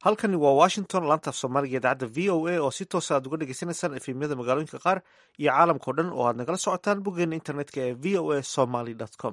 halkani waa washington laantaaf soomaaliga idaacadda v o a oo si toosa aad uga dhegeysaneysaan efemyada magaalooyinka qaar iyo caalamkao dhan oo aad nagala socotaan boggeena internetka ee v o a somaly com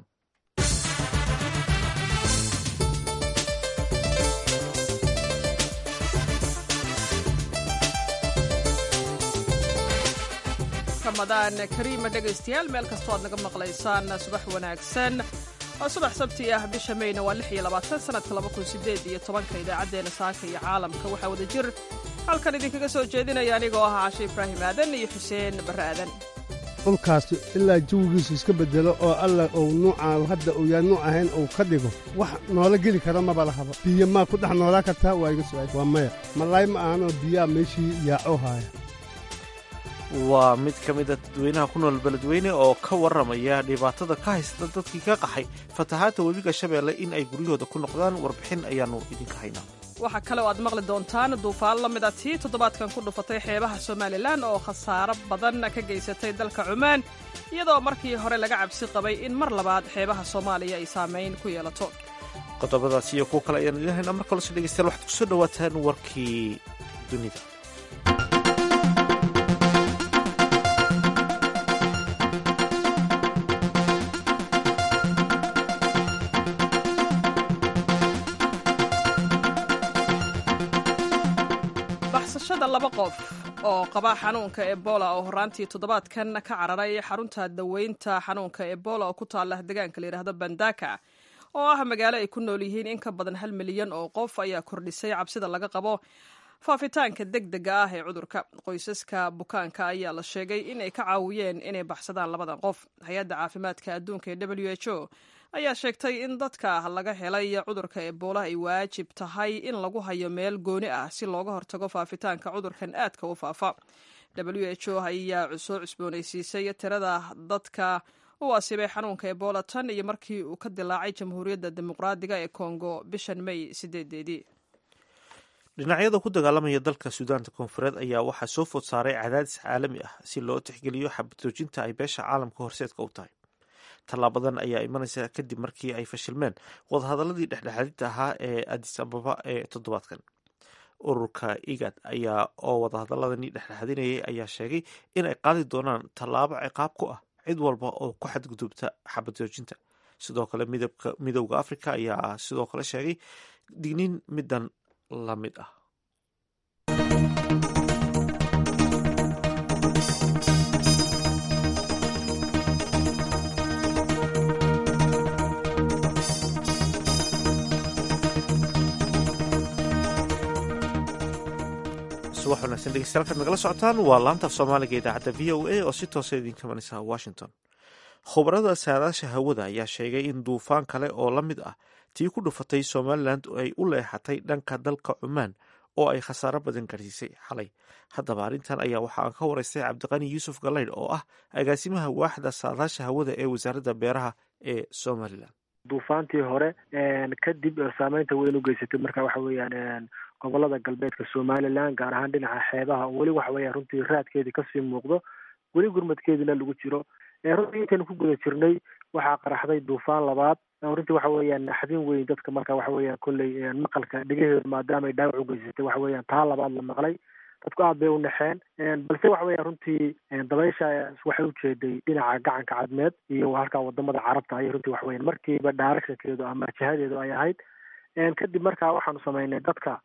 ramadaan kariima dhegaystayaal meel kastoo aad naga maqlaysaan subax wanaagsan waa subax sabti ah bisha mayna waa lix iyo labaatan sanadka laba kun sideed iyo tobanka idaacaddeenna saaka iyo caalamka waxaa wada jir halkan idinkaga soo jeedinaya anigoo ah cashe ibraahim aadan iyo xuseen barre aadan dhulkaas ilaa jawigiisu iska bedelo oo alla uu nuucaan hadda uu yaa nuuc ahayn uu ka dhigo wax noola geli kara maba lahaba biyo maa ku dhex noolaa kartaa waa iga su-aal waa maya malaay ma ahanoo biyaa meeshii yaacoo haaya waa mid ka mida dadweynaha ku nool beledweyne oo ka warramaya dhibaatada ka haysata dadkii ka qaxay fatahaadda webiga shabeelle in ay guryahooda ku noqdaan warbixin ayaannu idinka haynaa waxaa kale oo aad maqli doontaan duufaan la mid a tii toddobaadkan ku dhufatay xeebaha somalilan oo khasaaro badan ka geysatay dalka cumaan iyadoo markii hore laga cabsi qabay in mar labaad xeebaha soomaaliya ay saamayn ku yeelato qodobadaas iyo kuwo kale ayaan idin haynaa mar kalose dhegeystayaal waxaad kusoo dhawaataan warkii dunida baxsashada laba qof oo qaba xanuunka ebola oo horaantii toddobaadkan ka cararay xarunta daweynta xanuunka ebola oo ku taala deegaanka layidhaahdo bandaka oo ah magaalo ay ku nool yihiin in ka badan hal milyan oo qof ayaa kordhisay cabsida laga qabo faafitaanka deg dega ah ee cudurka qoysaska bukaanka ayaa la sheegay in ay ka caawiyeen inay baxsadaan labadan qof hay-adda caafimaadka adduunka ee w h o ayaa sheegtay in dadka laga helay cudurka ebola ay waajib tahay in lagu hayo meel gooni ah si looga hortago faafitaanka cudurkan aadka u faafa w h o ayaa soo cusboonaysiisay tirada dadka u asibay xanuunka ebola tan iyo markii uu ka dilaacay jamhuuriyadda dimuqraadiga ee kongo bishan may sideedeedii dhinacyada ku dagaalamaya dalka suudaanta koonfureed ayaa waxaa soo food saaray cadaadis caalami ah si loo tixgeliyo xabadjoojinta ay beesha caalamka horseedka u tahay tallaabadan ayaa imanaysa kadib markii ay fashilmeen wadahadaladii dhexdhexaadinta ahaa ee adis ababa ee toddobaadkan ururka igad ayaa oo wadahadaladani dhexdhexaadinayay ayaa sheegay in ay qaadi doonaan tallaabo ciqaab ku ah cid walba oo ku xadgudubta xabadjoojinta sidoo kale midowda africa ayaa sidoo kale sheegay digniin midan la mid ah subax wanaagsan dhegeystayaal kaad nagala socotaan waa laantaaf soomaaliga idaacadda v o a oo si toosa idinka imanaysa washington khubarada saadaasha hawada ayaa sheegay in duufaan kale oo la mid ah tii ku dhufatay somalilan ay u leexatay dhanka dalka cumaan oo ay khasaaro badan garsiisay xalay haddaba arrintan ayaa waxa aan ka waraystay cabdiqani yuusuf galaydh oo ah agaasimaha waaxda saadaasha hawada ee wasaaradda beeraha ee somalilan duufaantii hore kadib saameynta weyn u geysatay marka waxa weeyaan gobolada galbeedka somalilan gaar ahaan dhinaca xeebaha oo weli waxa weya runtii raadkeedii kasii muuqdo weli gurmadkeediina lagu jiro runtii intaynu ku guda jirnay waxaa qaraxday duufaan labaad runtii waxa weeyaan naxdin weyn dadka marka waxa weeyaan kolley maqalka dhegaheedu maadaama ay dhaawac u geysatay waxa weeyaan taa labaad la maqlay dadku aad bay u naxeen balse waxa weeyaan runtii dabaysha waxay ujeeday dhinaca gacanka cadmeed iyo halkaa wadamada carabta ayay runtii waxa weyan markiiba dhaarashankeedu ama jihadeedu ay ahayd kadib markaa waxaanu samaynay dadka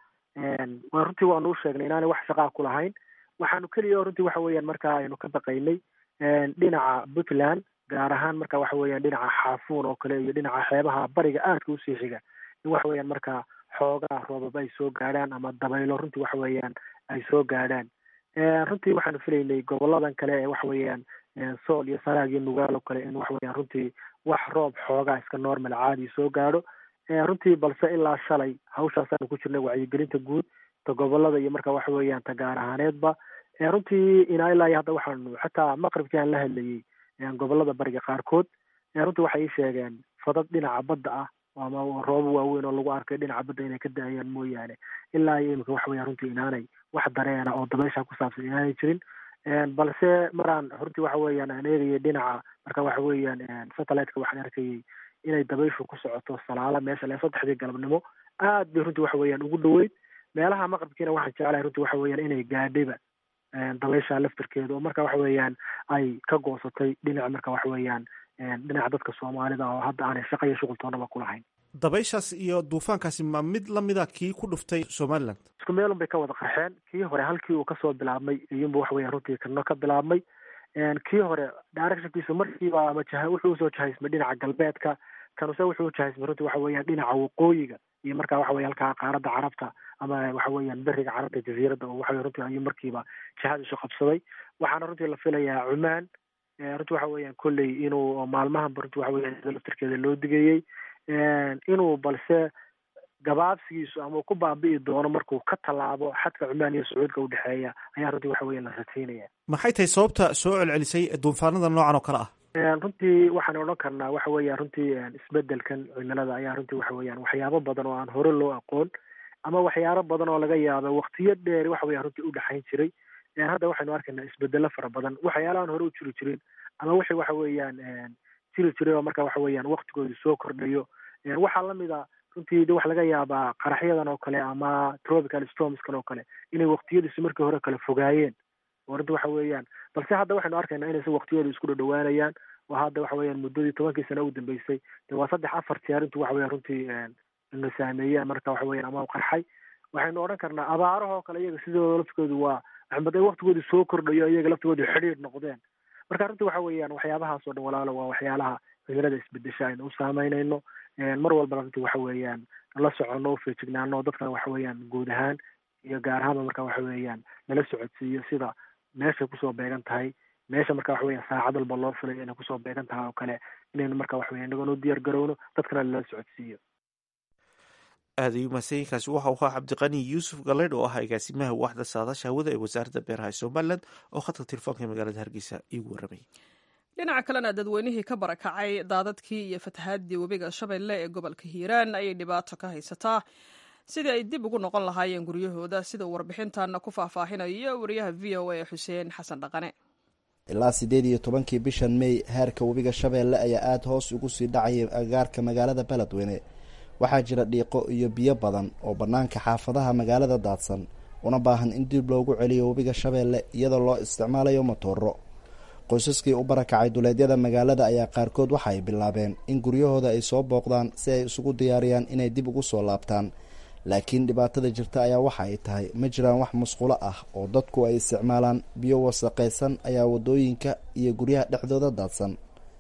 waa runtii waanu u sheegnay inaanay wax shaqaa ku lahayn waxaanu keliya runtii waxa weeyaan markaa aynu ka baqaynay dhinaca puntland gaar ahaan marka waxa weeyaan dhinaca xaafuun oo kale iyo dhinaca xeebaha bariga aadka usii xiga in waxa weeyaan markaa xoogaa roobaba ay soo gaadhaan ama dabaylo runtii waxa weeyaan ay soo gaadhaan runtii waxaanu filaynay goboladan kale ee waxa weeyaan sool iyo sanaag iyo nugaal oo kale in waxa weeyaan runtii wax roob xoogaa iska normal caadi soo gaadho runtii balse ilaa shalay hawshaasaanu ku jirnay wacyigelinta guud ta gobolada iyo marka waxa weeyaan ta gaar ahaaneedba runtii inaa ilaa iyo hadda waxaanu xataa maqribkii aan la hadlayey gobolada bariga qaarkood runtii waxay ii sheegeen fadad dhinaca badda ah ama roobo waaweyn oo lagu arkay dhinaca badda inay ka da-ayaan mooyaane ilaa iyo imika waxa weya runtii inaanay wax dareena oo dabeysha ku saabsan inaanay jirin balse maraan runtii waxa weeyaan aan eegayay dhinaca marka waxa weeyaan satelliteka waxaan arkayay inay dabayshu ku socoto salaala meesha le saddexdii galabnimo aad bay runtii waxa weeyaan ugu dhoweyd meelaha maqribkiina waxaan jeclahay runtii waxa weeyaan inay gaadhayba dabaysha laftarkeeda oo marka waxa weeyaan ay ka goosatay dhinaca marka waxa weeyaan dhinaca dadka soomaalida oo hadda aanay shaqa iyo shuqul toonaba kulahayn dabayshaas iyo duufaankaasi ma mid lamida kii ku dhuftay somaliland isku meelun bay ka wada qarxeen kii hore halkii uu kasoo bilaabmay iyunba waxa weeyaan runtii kana ka bilaabmay kii hore directionkiisu markiiba ama jah wuxuu usoo jahaysmay dhinaca galbeedka kanuse wuxuu ujahaysmay runtii waxa weeyaan dhinaca waqooyiga iyo marka waxa weya halkaa qaaradda carabta ama waxa weeyaan beriga carabta jaziiradda oo waxa runtii ayuu markiiba jihad isu qabsaday waxaana runtii la filayaa cumaan runtii waxa weeyaan kolley inuu maalmahanba runtii waxa weyan laftirkeeda loo digayey inuu balse gabaabsigiisu ama uu ku baabi'i doono markuu ka tallaabo xadka cumaan iyo sacuudka udhexeeya ayaa runtii waxa weyan la rajaynaya maxay tahay sababta soo celcelisay duufaanada noocan oo kale ah runtii waxaan odhan karnaa waxa weeyaan runtii isbedelkan cimilada ayaa runtii waxa weeyaan waxyaabo badan oo aan hore loo aqoon ama waxyaabo badan oo laga yaaba waktiyo dheer waxa weyan runtii udhexayn jiray hadda waxaynu arkaynaa isbedelo fara badan waxyaalahan hore u jiri jirin ama wixii waxa weeyaan jiri jiray oo marka waxa weeyaan waktigoodu soo kordhayo waxaa lamid a runtii de waxa laga yaabaa qaraxyadan oo kale ama tropical stormskan oo kale inay waktiyadiisu markii hore kale fogaayeen oo runtii waxa weeyaan balse hadda waxaynu arkaynaa inayse waktiyooda isku dhadhawaanayaan oo hadda waxa weeyaan muddadii tobankii sano u dambeysay de waa saddex afar jeer intu waxa weyan runtii na saameeyeen marka waxa weyan ama qarxay waxaynu odhan karnaa abaarahoo kale iyaga sidooda laftigoodu waa maxamed ay waktigoodu soo kordhayo iyaga laftigoodu xidhiir noqdeen marka runtii waxa weeyaan waxyaabahaas oo dhan walaalo waa waxyaalaha cimilada isbedesha aynu u saameynayno mar walbana runtii waxa weeyaan la soconno ufeejignaano dadkana waxa weeyaan guud ahaan iyo gaar ahaanba marka waxa weeyaan nala socodsiiyo sida meeshay kusoo beegan tahay meesha marka waxa weyan saacad walba loo filayo inay kusoo beegan tahay oo kale inaynu marka waxa weya inagoon u diyaar garowno dadkana lala socodsiiyo aada ayuu mahadsanyiinkaasi waxa uu ahaa cabdiqani yuusuf galeydh oo ah agaasimaha waaxda saadaasha hawada ee wasaaradda beeraha ee somalilan oo khadka telefoonka ee magaalada hargeysa iigu warramayay dhinaca kalena dadweynihii ka barakacay daadadkii iyo fatahaadii webiga shabeelle ee gobolka hiiraan ayay dhibaato ka haysataa sidii ay dib ugu noqon lahaayeen guryahooda sida uu warbixintaana ku faahfaahinayo wariyaha v o a xuseen xasan dhaqane ilaa siddeed iyo tobankii bishan mey heerka webiga shabeelle ayaa aada hoos ugu sii dhacayay agaarka magaalada beledweyne waxaa jira dhiiqo iyo biyo badan oo bannaanka xaafadaha magaalada daadsan una baahan in dib loogu celiyo webiga shabeelle iyadoo loo isticmaalayo matooro qoysaskii u barakacay duleedyada magaalada ayaa qaarkood waxa ay bilaabeen in guryahooda ay soo booqdaan si ay isugu diyaariyaan inay dib ugu soo laabtaan laakiin dhibaatada jirta ayaa waxa ay tahay ma jiraan wax musqulo ah oo dadku ay isticmaalaan biyo wasaqaysan ayaa waddooyinka iyo guryaha dhexdooda daadsan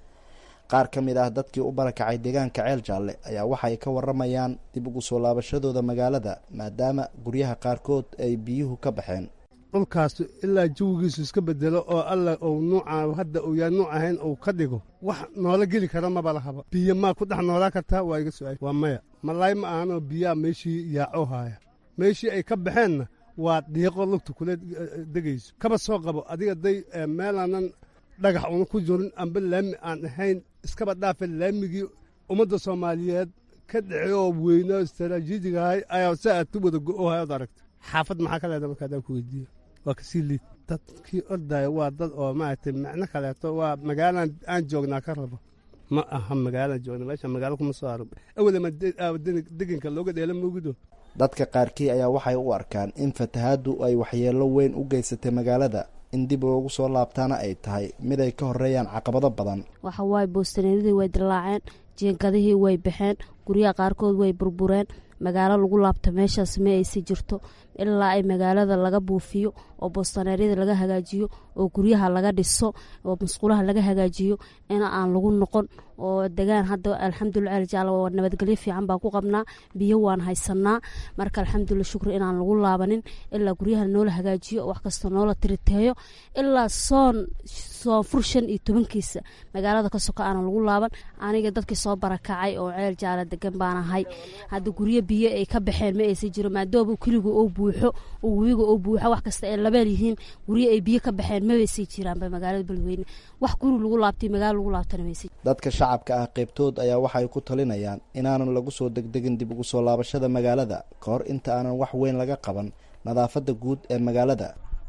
qaar ka mid ah dadkii u barakacay deegaanka ceel jaalle ayaa waxay ka waramayaan dib ugu soo laabashadooda magaalada maadaama guryaha qaarkood ay biyuhu ka baxeen dhulkaas ilaa jawigiisu iska bedelo oo alla uu nuuca hadda uu yaa nuuc ahayn uu ka dhigo wax noola geli kara maba lahaba biyo maa ku dhex noolaa kartaa waa iga su-aal waa maya malaay ma ahanoo biyaa meeshii yaaco haaya meeshii ay ka baxeenna waa dhiiqo lugta kula degayso kaba soo qabo adiga day meelaanan dhagax una ku jirin amba laami aan ahayn iskaba dhaafe laamigii ummadda soomaaliyeed ka dhece oo weyno istaraatiijigahay ayaa si aad ku wada go-ohay od aragta xaafad maxaa ka leeda marka adaan ku weydiiyo waa kasii liid dadkii ordaya waa dad oo maaragtay macno kaleeto waa magaalaan aan joognaa ka rabo ma aha magaalaan joogna meesha magaalo kuma soo arag awalama degenka looga dheela moogido dadka qaarkii ayaa waxay u arkaan in fatahaaddu ay waxyeello weyn u geysatay magaalada in dib loogu soo laabtaana ay tahay mid ay ka horeeyaan caqabado badan waxa waaye boostaneeradii way dilaaceen jiinkadihii way baxeen guryaha qaarkood way burbureen magaalo lagu laabta meeshaas ma aysi jirto ilaa ay magaalada laga buufiyo oo boostaneeryada laga hagaajiyo oo guryaha laga dhiso oo musqulaha laga hagaajiyo in aan lagu noqon oo degaan hadda alxamdulilah aljaal nabadgelyo fiican baa ku qabnaa biyo waan haysanaa marka alxamdulila shukri inaan lagu laabanin ilaa guryaha noola hagaajiyo wax kasta noola tiriteeyo ilaa soon soonfur shan iyo tobankiisa magaalada ka soka aanan lagu laaban aniga dadkii soo barakacay oo ceel jaala degan baan ahay hadda guryo biyo ay ka baxeen ma aysa jiro maadooba keligu oo buuxo oo webiga oo buuxo wax kasta ay labeel yihiin guryo ay biyo ka baxeen mabaysay jiraanba magaalada beledweyne wax guri lagu laabtay magaalo lagu laabtana maysa dadka shacabka ah qaybtood ayaa waxay ku talinayaan inaanan lagu soo degdegin dib ugu soo laabashada magaalada ka hor inta aanan wax weyn laga qaban nadaafadda guud ee magaalada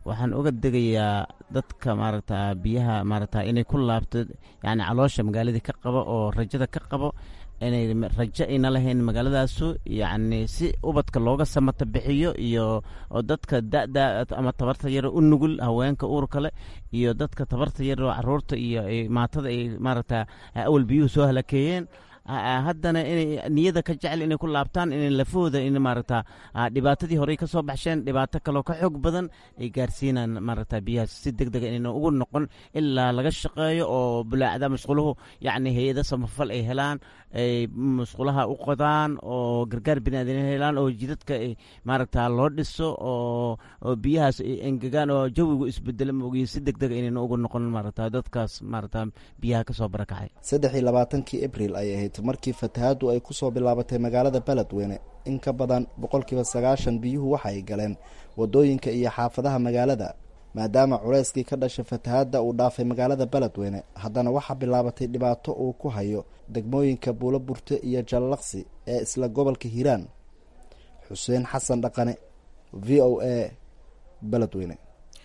waxaan uga degayaa dadka maaragta biyaha maaragta inay ku laabto yacni caloosha magaaladii ka qabo oo rajada ka qabo inay rajo ayna lahayn magaaladaasu yacni si ubadka looga samata bixiyo iyo oo dadka da'da ama tabarta yar u nugul haweenka uurka leh iyo dadka tabarta yar oo caruurta iyo maatada ay maaragta awal biyuhu soo halakeeyeen haddana inay niyada ka jecel inay ku laabtaan inay lafahooda in maaragta dhibaatadii horey ka soo baxsheen dhibaato kaloo ka xoog badan ay gaarsiinaan maaragta biyahaas si deg dega inayna ugu noqon ilaa laga shaqeeyo oo bulaacda musquluhu yacni hay-ada samafal ay helaan ay musqulaha u qodaan oo gargaar biniaadan helaan oo jidadka maaragta loo dhiso oo oo biyahaas ay engegaan oo jawigu isbedelo maogiyo si deg dega inayna ugu noqon maaragta dadkaas maaragta biyaha kasoo barakacay saddex iyo labaatankii abril ay ahayd markii fatahaaddu ay ku soo bilaabatay magaalada beledweyne in ka badan boqolkiiba sagaashan biyuhu waxa ay galeen waddooyinka iyo xaafadaha magaalada maadaama culayskii ka dhashay fatahaadda uu dhaafay magaalada beledweyne haddana waxaa bilaabatay dhibaato uu ku hayo degmooyinka buulo burte iyo jallaqsi ee isla gobolka hiiraan xuseen xasan dhaqane v o a beledweyne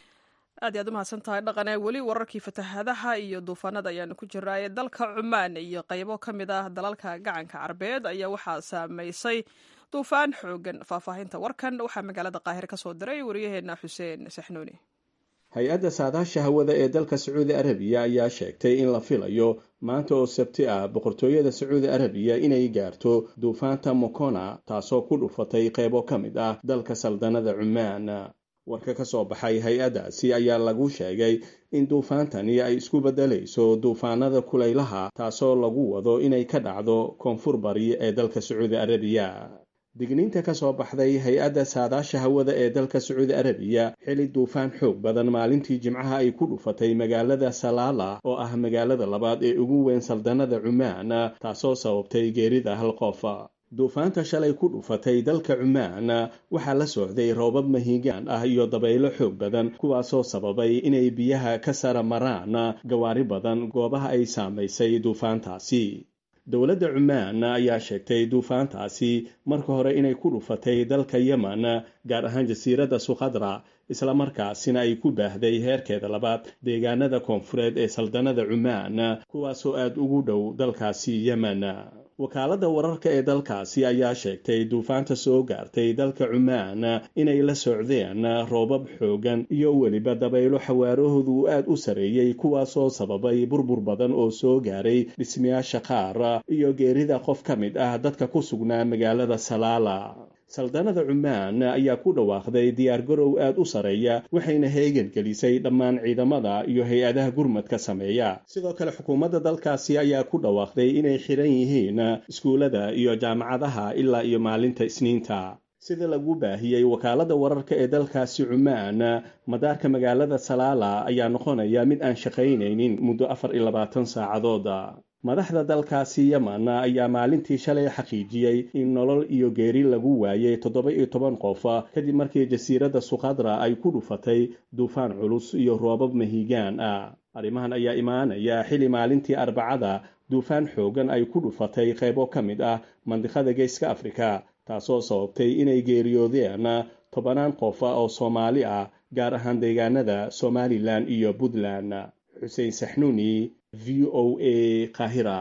aad iy aad u mahadsan tahay dhaqane weli wararkii fatahaadaha iyo duufaanada ayaanu ku jiraaye dalka cumaan iyo qaybo ka mid ah dalalka gacanka carbeed ayaa waxaa saameysay duufaan xoogan faahfaahinta warkan waxaa magaalada qaahire ka soo diray waryaheena xuseen saxnuuni hay-adda saadaasha hawada ee dalka sacuudi arabiya ayaa sheegtay in la filayo maanta oo sabti ah boqortooyada sacuudi arabiya inay gaarto duufaanta mokona taasoo ku dhufatay qaybo ka mid ah dalka saldanada cumaan warka ka soo baxay hay-addaasi ayaa lagu sheegay in duufaantani ay isku beddelayso duufaanada kulaylaha taasoo lagu wado inay ka dhacdo koonfur bari ee dalka sacuudi arabiya digniinta ka soo baxday hay-adda saadaasha hawada ee dalka sacuudi arabiya xili duufaan xoog badan maalintii jimcaha ay ku dhufatay magaalada salaala oo ah magaalada labaad ee ugu weyn saldanada cumaan taasoo sababtay geerida hal qof duufaanta shalay ku dhufatay dalka cumaan waxaa la socday roobab mahiigaan ah iyo dabaylo xoog badan kuwaasoo sababay inay biyaha ka sara maraan gawaari badan goobaha ay saamaysay duufaantaasi dowladda cumaan ayaa sheegtay duufaantaasi marka hore inay ku dhufatay dalka yemen gaar ahaan jasiiradda sukhadra islamarkaasina ay ku baahday heerkeeda labaad deegaanada koonfureed ee saldanada cumaan kuwaasoo aada ugu dhow dalkaasi yemen wakaaladda wararka ee dalkaasi ayaa sheegtay duufaanta soo gaartay dalka cumaan inay la socdeen roobab xoogan iyo weliba dabaylo xawaarahoodu aad u sareeyey kuwaasoo sababay burbur badan oo soo gaaray dhismayaasha qaar iyo geerida qof ka mid ah dadka ku sugnaa magaalada salaala saldanada cumaan ayaa ku dhawaaqday diyaargarow aad u sareeya waxayna heegan gelisay dhammaan ciidamada iyo hay-adaha gurmadka sameeya sidoo kale xukuumadda dalkaasi ayaa ku dhawaaqday inay xiran yihiin iskuullada iyo jaamacadaha ilaa iyo maalinta isniinta sida lagu baahiyey wakaaladda wararka ee dalkaasi cumaan madaarka magaalada salaala ayaa noqonaya mid aan shaqaynaynin muddo afar iyo labaatan saacadooda madaxda dalkaasi yemen ayaa maalintii shalay xaqiijiyey in nolol iyo geeri lagu waayay toddoba iyo toban qof kadib markii jasiiradda sukhadra ay ku dhufatay duufaan culus iyo roobab mahiigaan ah arrimahan ayaa imaanaya xili maalintii arbacada duufaan xoogan ay ku dhufatay qaybo ka mid ah mandiqada geeska afrika taasoo sababtay inay geeriyoodeen tobanaan qof oo soomaali ah gaar ahaan deegaanada somalilan iyo puntland xuseen saxnuuni v o a kahira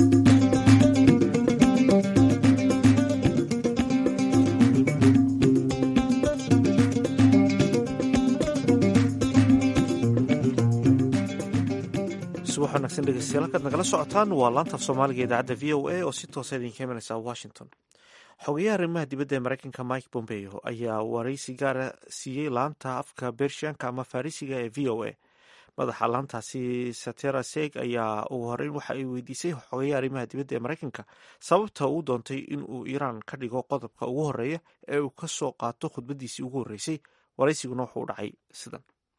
subax wanaagsan dhegeystayaal halkaad nagala socotaan waa laanta af soomaaliga idaacadda v o a oo si toosa idinka imanaysa washington xogeyaha arrimaha dibadda ee mareykanka mike bombeo ayaa waraysi gaara siiyey laanta afka bershianka ama farisiga ee v o a madaxa laantaasi satera seg ayaa ugu horeyn waxa ay weydiisay xogeyaha arrimaha dibadda ee mareykanka sababta uu doontay in uu iiraan ka dhigo qodobka ugu horeeya ee uu ka soo qaato khudbadiisii ugu horreysay waraysiguna wuxuu u dhacay sidan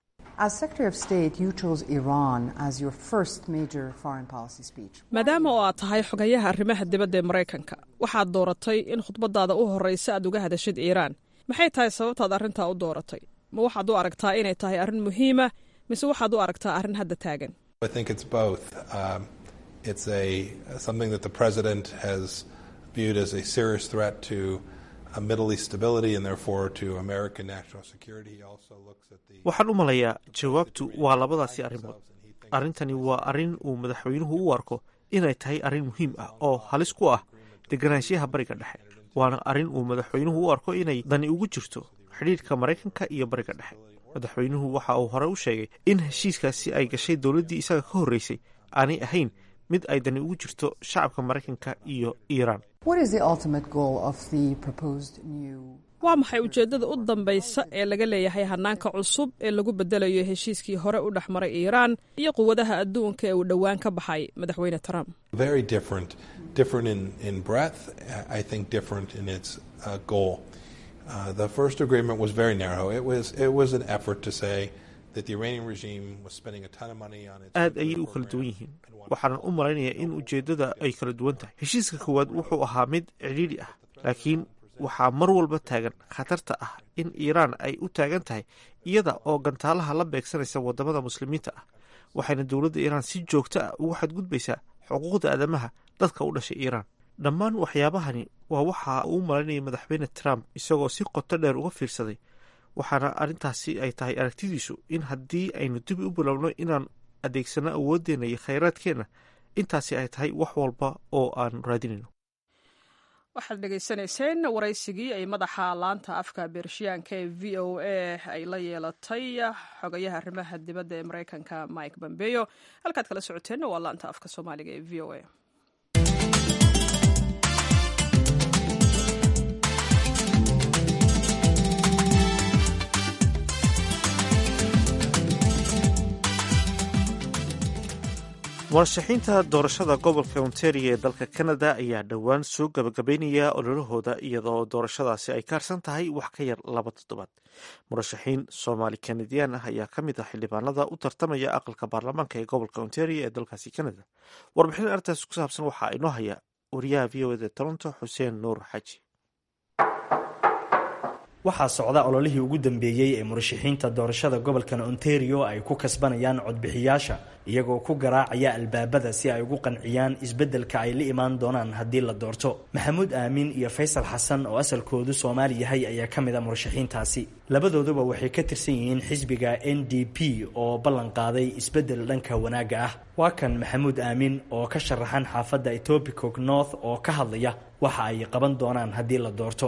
maadaama oo aad tahay xogayaha arrimaha dibadda ee maraykanka waxaad dooratay in khudbadaada u horreysa aad uga hadashid iiraan maxay tahay sababtaad arrintaa u dooratay ma waxaad u aragtaa inay tahay arrin muhiima mise waxaad u aragtaa arrin hadda taagan waxaan u malayaa jawaabtu waa labadaasi arrimood arrintani waa arrin uu madaxweynuhu u arko inay tahay arrin muhiim ah oo halis ku ah deganaanshiyaha bariga dhexe waana arrin uu madaxweynuhu u arko inay dani ugu jirto xidhiidhka maraykanka iyo bariga dhexe madaxweynuhu waxa uu hore u sheegay in heshiiskaasi ay gashay dowladdii isaga ka horreysay aanay ahayn mid ay dani ugu jirto shacabka maraykanka iyo iiraan waa maxay ujeeddada u dambaysa ee laga leeyahay hanaanka cusub ee lagu bedelayo heshiiskii hore u dhex maray iiraan iyo quwadaha adduunka ee uu dhowaan ka baxay madaxweyne trump aad ayay u kala duwan yihiin waxaanan u malaynayaa in ujeeddada ay kala duwan tahay heshiiska koowaad wuxuu ahaa mid cidhiidhi ah laakiin waxaa mar walba taagan khatarta ah in iiraan ay u taagan tahay iyada oo gantaalaha la beegsanaysa wadamada muslimiinta ah waxayna dowladda iiraan si joogto ah ugu xadgudbaysaa xuquuqda aadamaha dadka u dhashay iiraan dhammaan waxyaabahani waa waxa uu malaynayay madaxweyne trump isagoo si qoto dheer uga fiirsaday waxaana arrintaasi ay tahay aragtidiisu in haddii aynu dib u bilowno inaan adeegsano awooddeenna iyo khayraadkeenna intaasi ay tahay wax walba oo aan raadinayno waxaad dhegaysanayseen waraysigii ay madaxa laanta afka beershiyaanka ee v o a ay la yeelatay xogayaha arrimaha dibadda ee maraykanka mike bombeyo halkaad kala socoteenna waa laanta afka soomaaliga ee v o a murashaxiinta doorashada gobolka ontario ee dalka canada ayaa dhowaan soo gabagabeynaya ololahooda iyadoo doorashadaasi ay kaarsan tahay wax ka yar laba toddobaad murashaxiin soomaali kanadiyaan ah ayaa ka mid ah xildhibaanada u tartamaya aqalka baarlamaanka ee gobolka ontario ee dalkaasi canada warbixin arrintaas ku saabsan waxaa inoo haya wariyaha v o eda toronto xuseen nuur xaji waxaa socda ololihii ugu dambeeyey ee murashaxiinta doorashada gobolkan ontario ay ku kasbanayaan codbixiyaasha iyagoo ku garaacaya albaabada si ay ugu qanciyaan isbeddelka ay la imaan doonaan haddii la doorto maxamuud aamin iyo faysal xasan oo asalkoodu soomaali yahay ayaa ka mid a murashaxiintaasi labadooduba waxay ka tirsan yihiin xisbiga n d p oo ballan qaaday isbeddel dhanka wanaagga ah waa kan maxamuud aamin oo ka sharaxan xaafadda etobicoke north oo ka hadlaya waxa ay qaban doonaan haddii la doorto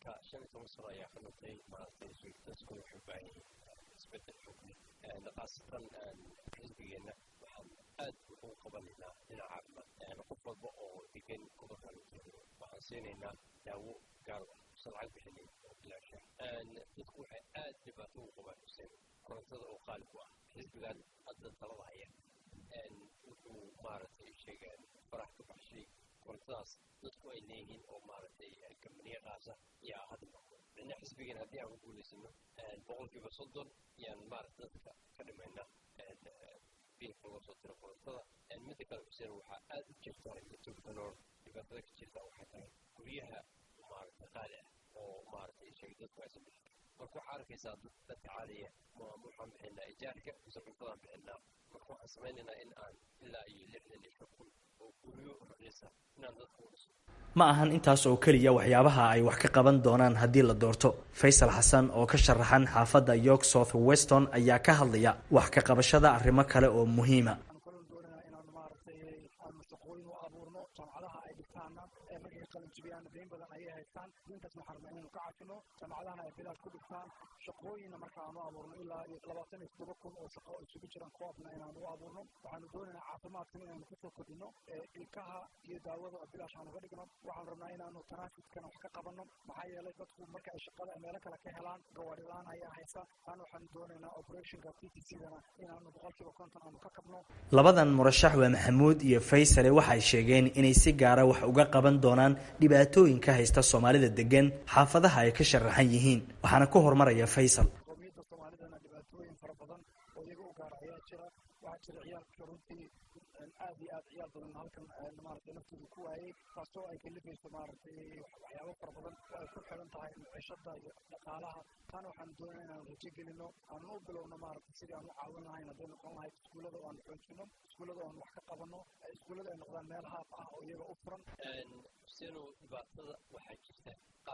siinayna daawo gaar ah usan lacag bixinin oo bilaasha dadku waxay aad dhibaato u qabaan xuseen korontada oo qaali ku ah xisbigan hadda talada haya wuxuu maaragtay sheegaan farax ka baxshay korontadaas dadku ay leeyihiin oo maaragtay kambaniya qaasa yaa hadda noqdo midna xisbigan haddii aan ku guulaysano boqolkiiba soddon yaan maaragta dadka ka dhimayna biilka loo soo diro korontada midda kale xuseen waxaa aad u jirta etobkanor dhibaatada ka jirta waxay tahay guryaha maaragta qaali ah oo maaragtay sheegay dadku aysan bixin marka waxaa arkaysaa dadka caadiya waxaan bixinaa ijaarka mise cuntadaan bixinaa marka waxaan samaynaynaa in aan ilaa iyo lixdan iyo shan kun oo guryo raqiisa inaan dadka u dhiso ma ahan intaas oo keliya waxyaabaha ay wax ka qaban doonaan haddii la doorto faysal xasan oo ka sharaxan xaafadda york south weston ayaa ka hadlaya wax ka qabashada arrimo kale oo muhiima jaamacadaha ay dhigtaana markay qalinjibiyaan dayn badan ayay haystaan diintaas waxaan rabnaa inaynu ka cafino jaamacadahana ay bilaash ku dhigtaan shaqooyinna marka aanu abuurno ilaa iyo labaatan iyo toddoba kun oo shaqo isugu jiraan koobna inaanu u abuurno waxaanu doonaynaa caafimaadkan inaanu kusoo kordhino ilkaha iyo daawada oo bilaash aanu ka dhigno waxaanu rabnaa inaanu tanaafudkana wax ka qabanno maxaa yeelay dadku marka ay shaqada meelo kale ka helaan gawaadhi la-aan ayaa haysa taana waxaanu doonaynaa operationka p t c-dana inaanu boqolkiiba konton aanu ka kabno labadan murashax waa maxamuud iyo faysale waxay sheegeen inay si gaara wax uga qaban doonaan dhibaatooyinka haysta soomaalida degan xaafadaha ay ka sharaxan yihiin waxaana ku horumaraya faysal qowmiyadda soomaalidana dhibaatooyin fara badan oo iyaga u gaar ayaa jira waxaa jira ciyaalka runtii aad iyo aad ciyaal badan halkan maaragtay naftooda ku waayey taasoo ay kalifayso maaragtay waxyaabo fara badan oo ay ku xiran tahay maciishada iyo dhaqaalaha taana waxaanu doonaya inaanu rajo gelino aanu u bilowno maaragtay sidii aan u caawin lahayn hadday noqon lahayd iskuullada oo aanu xoojino iskuullada oo aanu wax ka qabanno iskuullada ay noqdaan meel haaf ah oo iyaga u furan sino dhibaatada waxaa jirta qaar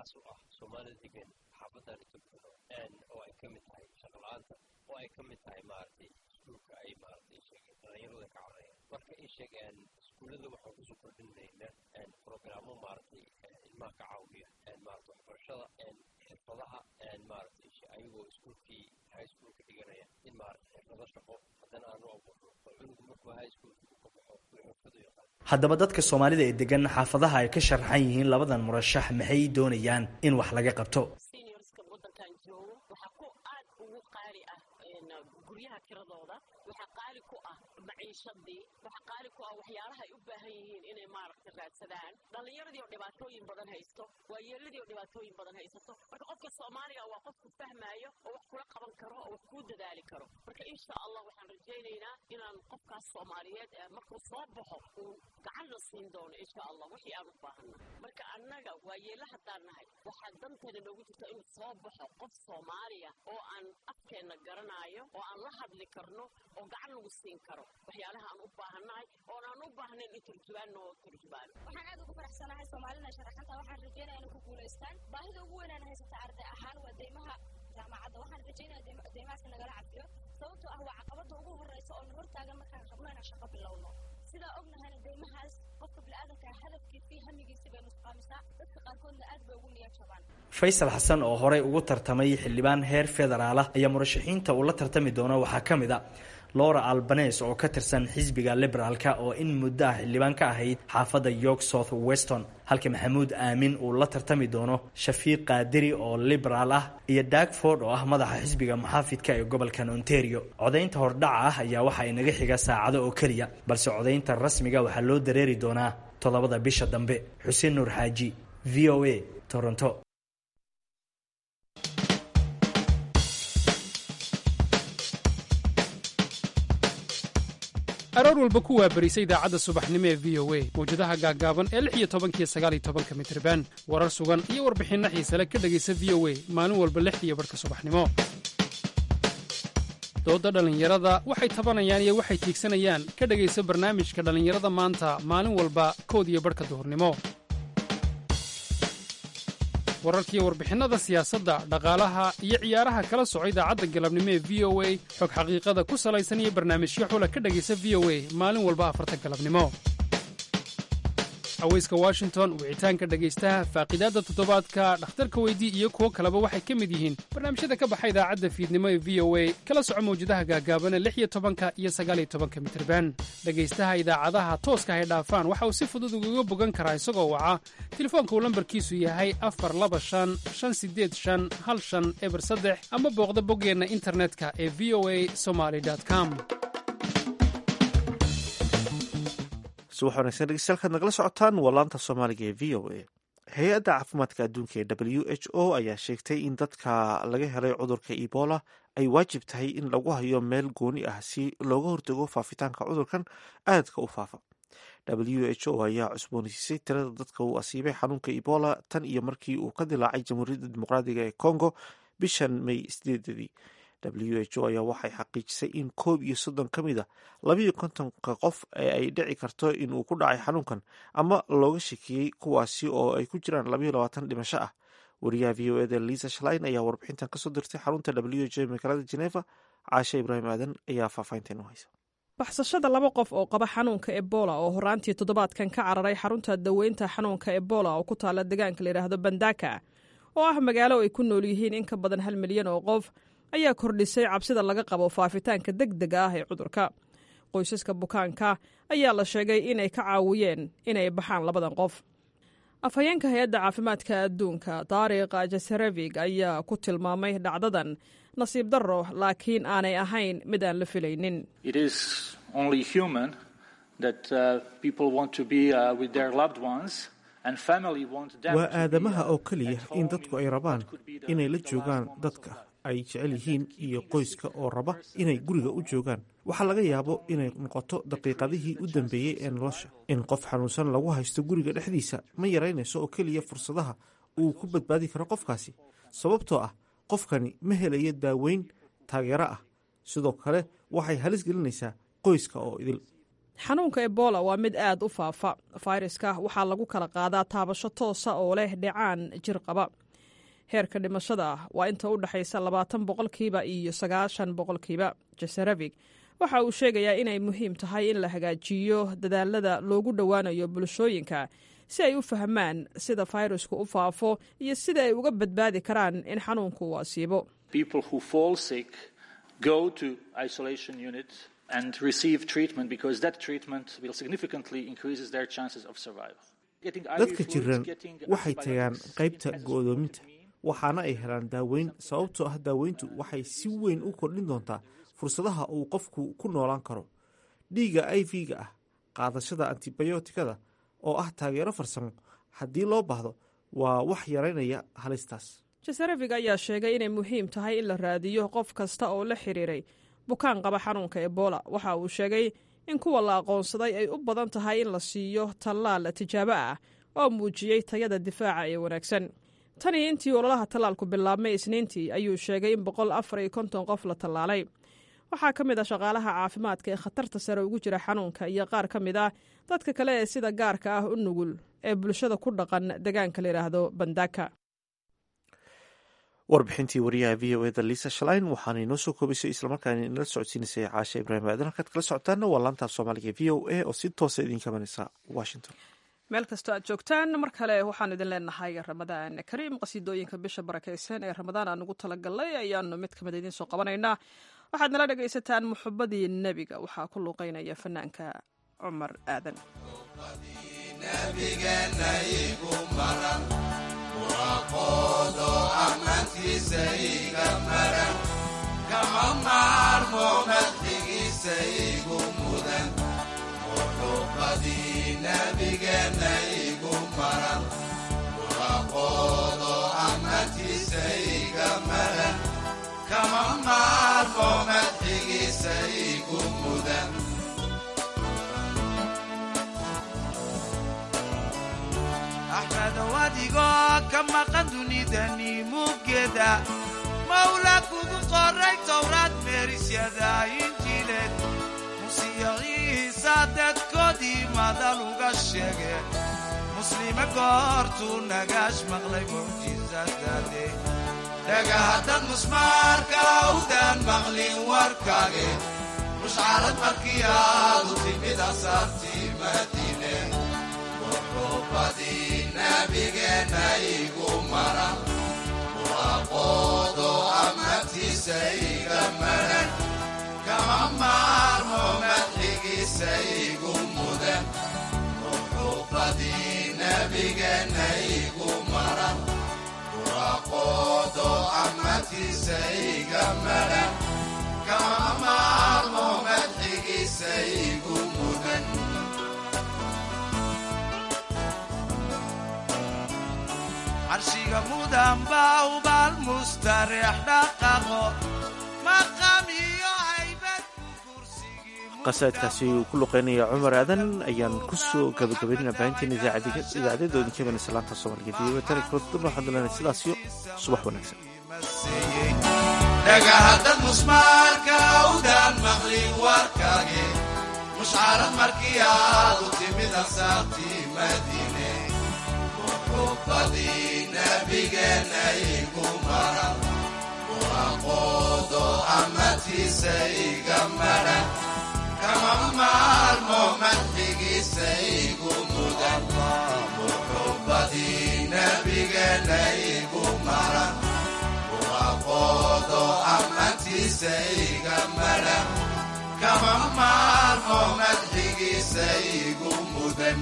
asaas u ah soomaalida degan xaafadan etoobiya oo ay ka mid tahay shaqala-aanta oo ay ka mid tahay maaragtay iskuulka ay maaragtay sheegeen dhalinyarada ka cararayaan marka ay sheegeen iskuullada waxaan kusoo kordhinaynaa programo maaragtay ilmaha ka caawiya maaragtay waxbarashada xirfadaha maaragtay ayagoo iskuulkii high schoolka dhiganaya in maaragtay xirfado shaqo haddana aanu abuurno oo cunugu markuu high schoolka uu ka baxo uu xirfadu yaqaan haddaba dadka soomaalida ee degan xaafadaha ay ka sharaxan yihiin labadan murashax maxay doonayaan in wax laga qabto seniorska wadankan joogo waxaa ku aad ugu qaali ah guryaha kiradooda waxaa qaali ku ah maciishadii waxaa qaali ku ah waxyaalaha ay u baahan yihiin inay maaragta raadsadaan dhallinyaradii oo dhibaatooyin badan haysto waayeeladii oo dhibaatooyin badan haysato marka qofka soomaaliga waa qofku fahmaayo oo wax kula qaban karo oo wax kuu dadaali karo marka insha allah waxaan rajaynaynaa inaan qofkaas soomaaliyeed markuu soo baxo uu gacanna siin doono insha allah wixii aan u baahana marka annaga waayeela haddaan nahay waxaa danteena noogu jirta inuu soo baxo qof soomaaliya oo aan afkeenna garanaayo oo aan la hadli karno oo gacan lagu siin karo waxyaalaha aan u baahannahay oon aan u baahnayn in turjubaan noo turjubaan waxaan aad ugu faraxsanahay soomaalina sharaxanta waxaan rajeynaya inay ku guulaystaan baahida ugu weynaan haysata arday ahaan waa deymaha jaamacadda waxaan rajeynaya deymahaasi nagala cafiyo sababtoo ah waa caqabada ugu horeysa oo na hortaagan markaan rabno inaan shaqo bilowno sidaa ognahayna deymahaas qofka biniaadanka hadafkiisii hamigiisii bay nusqaamisaa dadka qaarkoodna aad bay ugu niyad jabaan faysal xasan oo horey ugu tartamay xildhibaan heer federaal ah ayaa murashaxiinta uu la tartami doono waxaa ka mid a lora albanes oo ka tirsan xisbiga liberaalka oo in muddo ah xildhibaan ka ahayd xaafadda york south weston halka maxamuud aamin uu la tartami doono shafiiq qaadiri oo liberaal ah iyo dagford oo ah madaxa xisbiga muxaafidka ee gobolkan ontario codaynta hordhaca ah ayaa waxa inaga xiga saacado oo keliya balse codaynta rasmiga waxaa loo dareeri doonaa toddobada bisha dambe xuseen nuur xaaji v o a toronto aroor walba ku waabarisa idaacadda subaxnimo ee v o a mawjadaha gaaggaaban ee lix iyo tobankiyo sagaal iyo tobanka mitriban warar sugan iyo warbixinno xiisale ka dhegaysa v o a maalin walba lixdiiyo barhka subaxnimo doodda dhallinyarada waxay tabanayaan iyo waxay tiigsanayaan ka dhegaysa barnaamijka dhallinyarada maanta maalin walba kood iyo barhka duhurnimo wararkiiyo warbixinnada siyaasadda dhaqaalaha iyo ciyaaraha kala soco idaacadda galabnimo ee v o a xog xaqiiqada ku salaysan iyo barnaamijyo xula ka dhegaysa v o a maalin walba afarta galabnimo haweyska washington wicitaanka dhegaystaha faaqidaadda toddobaadka dhakhtarka weydii iyo kuwo kaleba waxay ka mid yihiin barnaamijyada ka baxa idaacadda fiidnimo ee v o a kala soco mawjadaha gaagaabana lix iyo tobanka iyo sagaal iyo tobanka mitirban dhegaystaha idaacadaha tooska hay dhaafaan waxa uu si fudud ugaga bogan karaa isagoo waca telefoonka uu lambarkiisu yahay afar laba shan shan sideed shan hal shan eber saddex ama booqda boggeenna internetka ee v o a somaly com subax wanaagsan dhegeystayaal nagala socotaan waa laanta soomaaliga ee v o a hay-adda caafimaadka adduunka ee w h o ayaa sheegtay in dadka laga helay cudurka ebola ay waajib tahay in lagu hayo meel gooni ah si looga hortago faafitaanka cudurkan aadka u faafa w h o ayaa cusboonaysiisay tirada dadka uu asiibay xanuunka ebola tan iyo markii uu ka dilaacay jamhuuriyadda dimuqraadiga ee congo bishan may sideedadii w h o ayaa waxay xaqiijisay in koob iyo soddon ka mid a labayo kontonka qof ee ay dhici karto in uu ku dhacay xanuunkan ama looga shakiyey kuwaasi oo ay ku jiraan labayo labaatan dhimasho ah wariyaha v o eda liisa shalain ayaa warbixintan kasoo dirtay xarunta w h o ee magaalada geneva caashe ibraahim aadan ayaa faahfaahintan u haysa baxsashada laba qof oo qaba xanuunka ebola oo horaantii toddobaadkan ka cararay xarunta daweynta xanuunka ebola oo ku taala deegaanka layidhaahdo bandaka oo ah magaalo ay ku nool yihiin in ka badan hal milyan oo qof ayaa kordhisay cabsida laga qabo faafitaanka deg dega ah ee cudurka qoysaska bukaanka ayaa la sheegay inay ka caawiyeen inay baxaan labadan qof afhayeenka hay-adda caafimaadka adduunka taariikh jasarevig ayaa ku tilmaamay dhacdadan nasiib darro laakiin aanay ahayn mid aan la filaynin waa aadamaha oo keliya in dadku ay rabaan inay la joogaan dadka ay jecel yihiin iyo qoyska oo raba inay guriga u joogaan waxaa laga yaabo inay noqoto daqiiqadihii u dambeeyey ee nolosha in qof xanuunsan lagu haysto guriga dhexdiisa ma yaraynayso oo keliya fursadaha uu ku badbaadi karo qofkaasi sababtoo ah qofkani ma helayo daaweyn taageero ah sidoo kale waxay halis gelinaysaa qoyska oo idil xanuunka ebola waa mid aad u faafa fayraska waxaa lagu kala qaadaa taabasho toosa oo leh dhicaan jir qaba heerka dhimashada waa inta u dhexaysa labaatan boqolkiiba iyo sagaashan boqolkiiba jasaravig waxa uu sheegayaa inay muhiim tahay in la hagaajiyo dadaalada loogu dhowaanayo bulshooyinka si ay u fahmaan sida fayrasku u faafo iyo sida ay uga badbaadi karaan in xanuunku uu asiibo and receive treatment because that treatment will significantly increases their chances of survival. dadka jiran waxay tagaan qaybta go'doominta waxaana ay helaan daaweyn sababtoo ah daaweyntu waxay si weyn u kordhin doontaa fursadaha uu qofku ku noolaan karo dhiigga i v-ga ah qaadashada antibiyootikada oo ah taageero farsamo haddii loo baahdo waa wax yaraynaya halistaas jasarevig ayaa sheegay inay muhiim tahay in la raadiyo qof kasta oo la xiriiray bukaan qaba xanuunka ebola waxa uu sheegay in kuwa la aqoonsaday ay u badan tahay in la siiyo tallaal tijaabo ah oo muujiyey tayada difaaca ee wanaagsan tanii intii ololaha tallaalku bilaabmay isniintii ayuu sheegay in boqol afar iyo konton qof la tallaalay waxaa ka mid ah shaqaalaha caafimaadka ee khatarta sare ugu jira xanuunka iyo qaar ka mid ah dadka kale ee sida gaarka ah u nugul ee bulshada ku dhaqan deegaanka la yidhaahdo bandaka warbixintii wariyaha v o eda lisa shalain waxaana inoo soo koobaysay islamarkaana inala socodsiinaysay caasha ibraahim aadan halkaad kala socotaana waa laantaaf soomaaliga v o a oo si toosa idinka imanaysa washington meel kastoo aad joogtaan mar kale waxaan idin leenahay ramadaan kariim qasiidooyinka bisha barakaysan ee ramadaan aan ugu talagalnay ayaanu mid kamid idiin soo qabanaynaa waxaad nala dhegaysataan muxubadii nebiga waxaa ku luuqeynaya fanaanka cumar aadan waaqoodo ammaantiisa iga maran kama maarmo madxigiisa igu mudan muxubadii nabigeenna igu maran waaqoodo ammaantiisa iga maran kama maarmo madxigiisa igu mudan axmedow adigoo ka maqan dunidani muggeeda mawla kugu qoray towraad meerisyada injiileed musiyo ciisa dadkoodii madal uga sheege muslime goortuu nagaash maqlay mucjisadade dhagahaddad musmaarka awdaan maqlin warkaage mushcarad markii aadu timid asaartii madiine muxubadii nabigeenna igu maran waaqoodo ammaantiisa iga maran kama maarmo madxigiisa igu mudan muxubadii nabigeenna igu maran waaqoodo ammaantiisa iga maran kama maarmo madxigiisa igu mudan carshiga mudan baa ubaal mustareex dhaqaqo maqam iyo haybad qasaidkaasi uu ku luqeynaya cumar aadan ayaan ku soo gabagabaynana baahinteena idaacadeeda idinka imanaysa laanta soomaaliga v o tan korodana waxaan lenahay sidaasiyo subax wanaagsan dhagahaddad musmaarka awdaan maqlin warkaage mushcarad markii aadu timid ansaartii madiine muxubadii nabigeenna igu maran waaqoodo ammaantiisa iga maran kama maarmo madxigiisa igu mudan muxubadii nabigeenna igu maran waaqoodo ammaantiisa iga maran kama maarmo madxigiisa igu mudan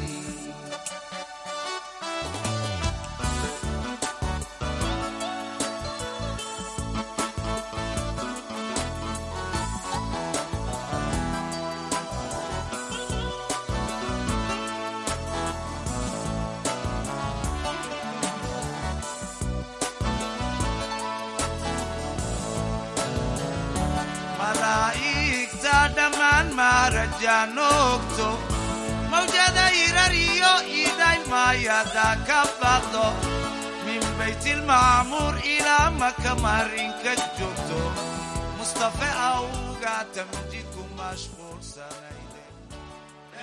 malaa'igta dhammaan maarajaan ogto mawjada hirar iyo idaylmaayada ka baqdo min baytilmacmuur ilaa maka marinka joogto mustafe awga tamjidku mashquulsanayde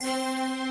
ah